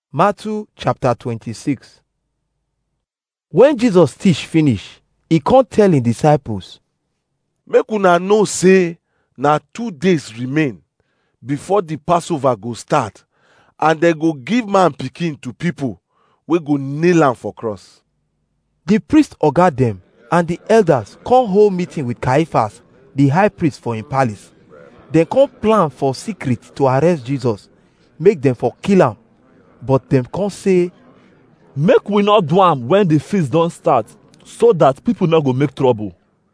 Matthew chapter 26 When Jesus teach finish, e come tell him disciples, make una know say na two days remain before the passover go start and dem go give man pikin to people wey go nail am for cross the priest oga dem and the elders come hold meeting with Caiaphas, the high priest for him palace. Dem come plan for secret to arrest Jesus, make dem for kill am. But dem come say, make we not do am when the feast don start so that people no go make trouble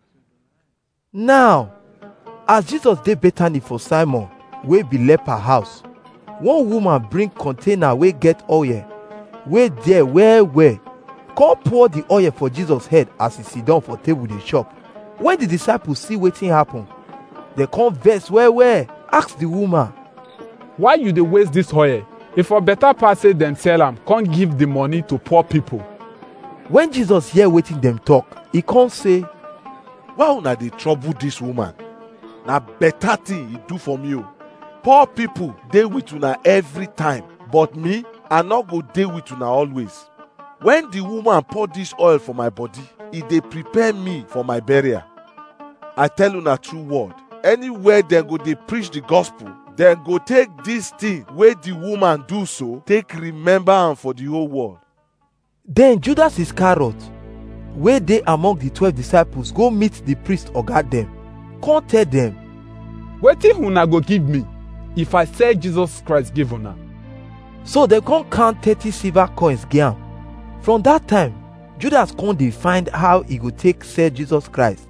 Now, as Jesus dey Bethany for Simon, wey be leper house, one woman bring container wey get oil, wey there well well, come pour the oil for Jesus head as he sit down for table dey chop. When the disciples see wetin happen, dem come vex well well, ask the woman, why you dey waste dis oil e for better pass say dem sell am come give the money to poor people when Jesus hear wetin dem talk, e come say, why una dey trouble dis woman na better thing e do for me o poor people dey with una every time but me i no go dey with una always when the woman pour dis oil for my body e dey prepare me for my burial i tell una true word anywhere dem go dey preach the gospel dem go take dis thing wey the woman do so take remember am for the whole world Then Judas Iscariot, wey dey among the twelve disciples go meet the priest oga dem, come tell dem, wetin una go give me if i sell jesus christ give una so dem come count thirty silver coins give am. From that time, Judas come dey find how e go take sell Jesus Christ.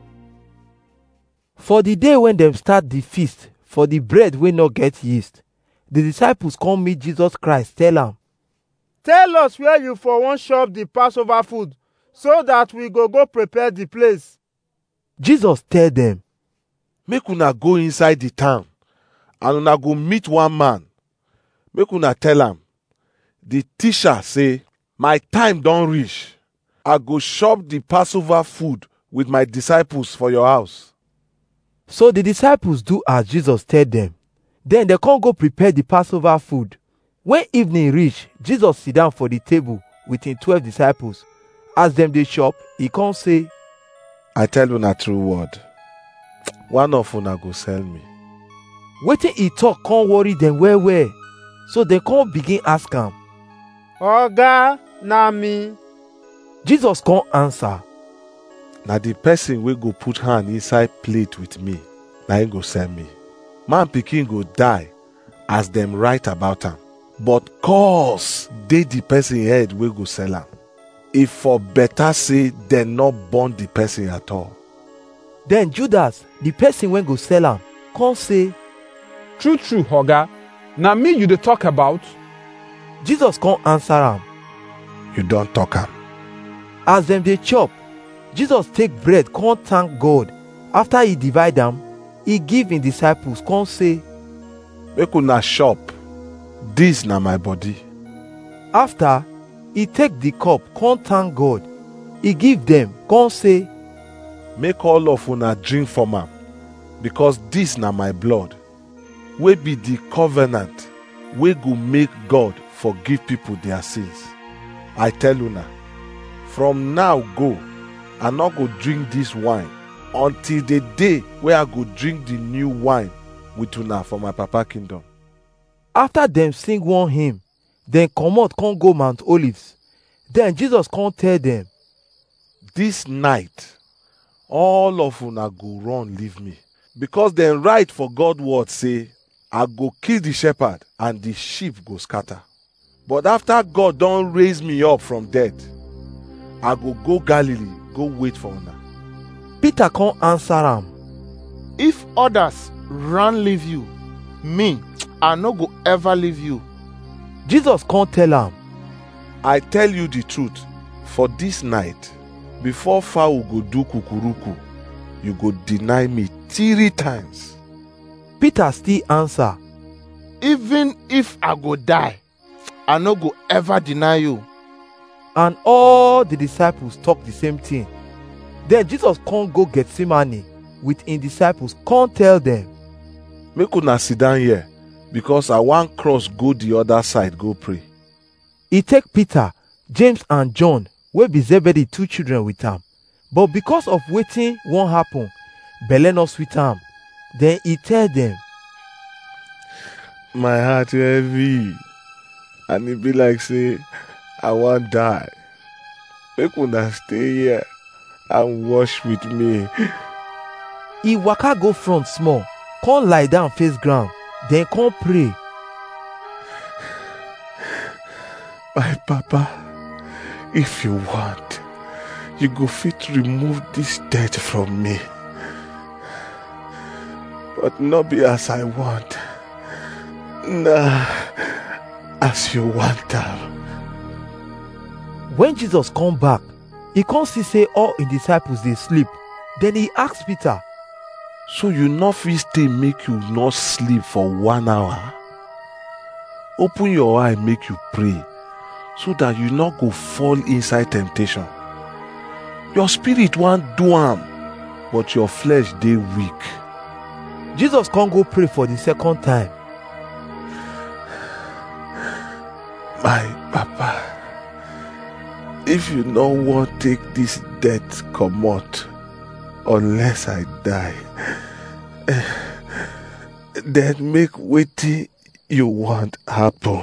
For the day when dem start the feast for the bread wey no get yeast, the disciples come meet Jesus Christ tell am, Tell us where you for wan chop the Passover food so that we go go prepare the place. Jesus tell dem, make una go inside the town and una go meet one man make una tell am the teacher say my time don reach i go chop the passover food with my disciples for your house So the disciples do as Jesus tell them. Then they come go prepare the Passover food. When evening reach, Jesus sit down for the table with him twelve disciples. As them dey chop, he come say, i tell una true word one of una go sell me wetin he talk come worry them well well. So they come begin ask am. Oga, na me. Jesus come answer, na the person wey go put hand inside plate with me na him go sell me man pikin go die as dem write about am but curse dey the person head wey go sell am e for better say dem no born the person at all Then Judas, the person wey go sell am, come say, true true oga na me you dey talk about Jesus come answer am. you don talk am As them dey chop, Jesus take bread come thank God. After he divide am, he give him disciples come say, make una chop dis na my body After, he take the cup, come thank God. He give them, come say, make all of una drink from am because dis na my blood wey be the covenant wey go make god forgive people their sins i tell una from now go i no go drink dis wine until the day wey i go drink the new wine with una for my papa kingdom after them sing one hymn, then comot come go Mount Olives. Then Jesus come tell them, dis night all of una go run leave me because dem write for god word say i go kill the shepherd and the sheep go scatter but after god don raise me up from death i go go galilee go wait for una Peter come answer am, if others run leave you me i no go ever leave you Jesus come tell am, i tell you the truth for dis night before fowl go do kukuruku you go deny me three times Peter still answer, even if i go die i no go ever deny you and all the disciples talk the same thing. Then Jesus come go Gethsemane with him disciples, come tell them, make una sit down here because i wan cross go the other side go pray e take peter james and john wey be zebedee two children with am but because of wetin wan happen belle no sweet am then e tell dem my heart heavy and e be like say i wan die make una stay here and wash with me e waka go front small come lie down face ground then come pray my papa if you want you go fit remove this debt from me but no be as i want na as you want am when jesus come back e come see say all im disciples dey sleep then e ask peter so you no fit stay make you no sleep for one hour open your eye make you pray so that you no go fall inside temptation your spirit wan do am but your flesh dey weak jesus come go pray for the second time my papa if you no wan take this death comot unless i die eh, then make wetin you want happen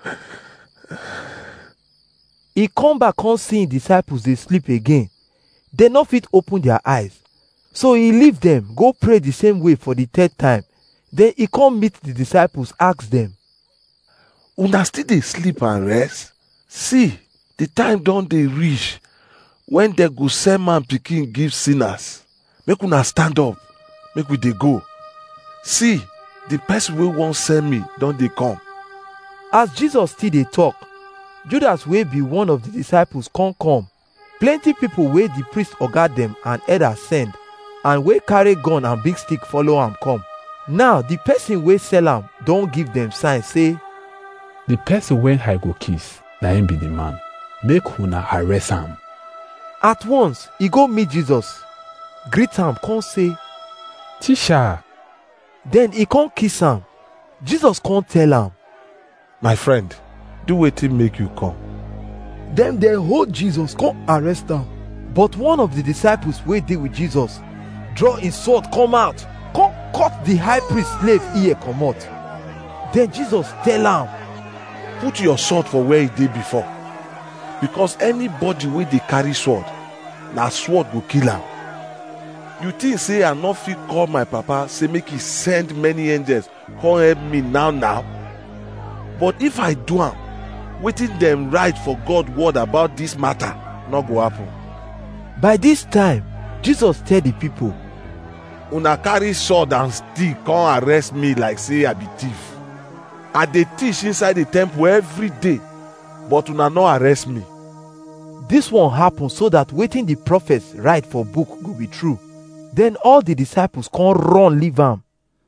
e come back come see im disciples dey sleep again dem no fit open their eyes so e leave dem go pray the same way for the third time then e come meet the disciples ask dem una still dey sleep and rest see the time don dey reach when dem go send man pikin give sinners make una stand up make we dey go see the person wey wan send me don dey come as jesus still dey talk judas wey be one of the disciples come come plenty people wey the priest oga dem and elders send and wey carry gun and big stick follow am come now the person wey sell am don give dem sign say The person wey I go kiss, na him be the man. Make una arrest am. at once e go meet jesus greet am come say Teacher, then e come kiss am jesus come tell am my friend do wetin make you come dem dey hold jesus come arrest am but one of the disciples wey dey with jesus draw him sword come out come cut the high priest slave ear comot then jesus tell am put your sword for where e dey before because anybody wey dey carry sword na sword go kill am you think say i no fit call my papa say make he send many angels come help me now now but if i do am wetin dem write for god word about dis matter no go happen by this time jesus tell the people una carry sword and stick come arrest me like say i be thief i dey teach inside the temple every day but una no arrest me this one happen so that wetin the prophets write for book go be true then all the disciples come run leave am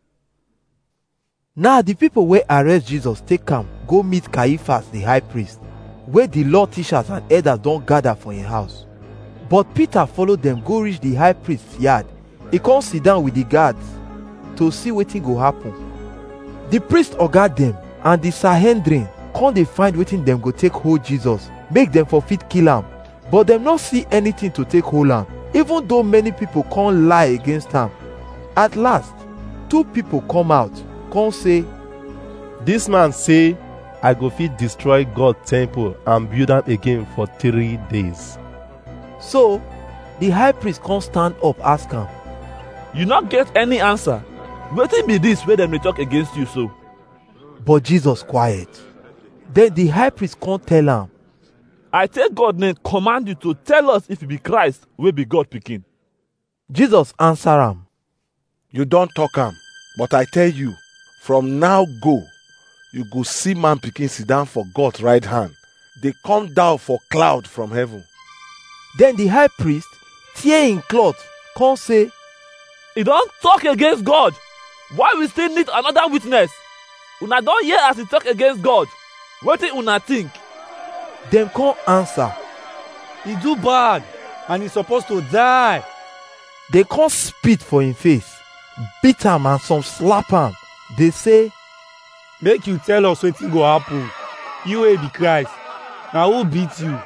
now the people wey arrest jesus take am go meet caiaphas the high priest wey the law teachers and elders don gather for him house but peter follow dem go reach the high priest yard e come sit down with the guards to see wetin go happen the priest oga dem and the sahendrin come dey find wetin dem go take hold jesus make dem for fit kill am but dem no see anything to take hold am even though many people come lie against am at last two people come out come say This man say, I go fit destroy God temple and build am again for three days. so the high priest come stand up ask am You not get any answer. Wetin be this wey dem dey talk against you so? but jesus quiet then the high priest come tell am I take God name command you to tell us if you be Christ wey be God pikin. jesus answer am you don talk am but i tell you from now go you go see man pikin sit down for god right hand dey come down for cloud from heaven then the high priest tear him cloth come say He don talk against God. Why we still need another witness? Una don hear as he talk against God. Wetin una think? dem come answer He do bad and he suppose to die. dey come spit for him face beat am and some slap am dey say Make you tell us wetin go happen. You wey be Christ, na who beat you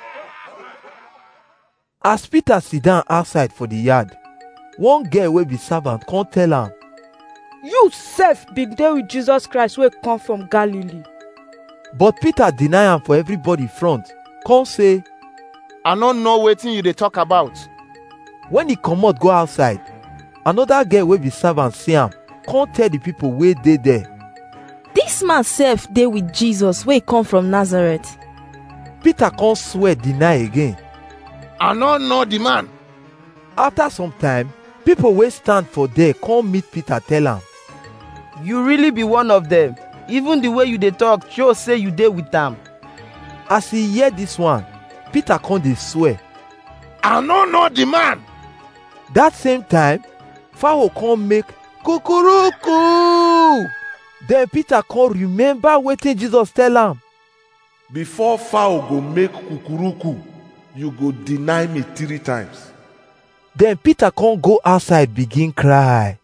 as peter sit down outside for the yard one girl wey be servant come tell am you sef bin dey with jesus christ wey come from galilee but peter deny am for everybody front come say i no know wetin you dey talk about when he comot go outside another girl wey be servant see am come tell the people wey dey there dis man sef dey with jesus wey come from nazareth peter come swear deny again i no know the man after some time people wey stand for there come meet peter tell am you really be one of them even the way you dey talk show say you dey with am as he hear this one peter come dey swear i no know the man that same time fowl come make kukuruku then peter come remember wetin jesus tell am before fowl go make kukuruku you go deny me three times then peter come go outside begin cry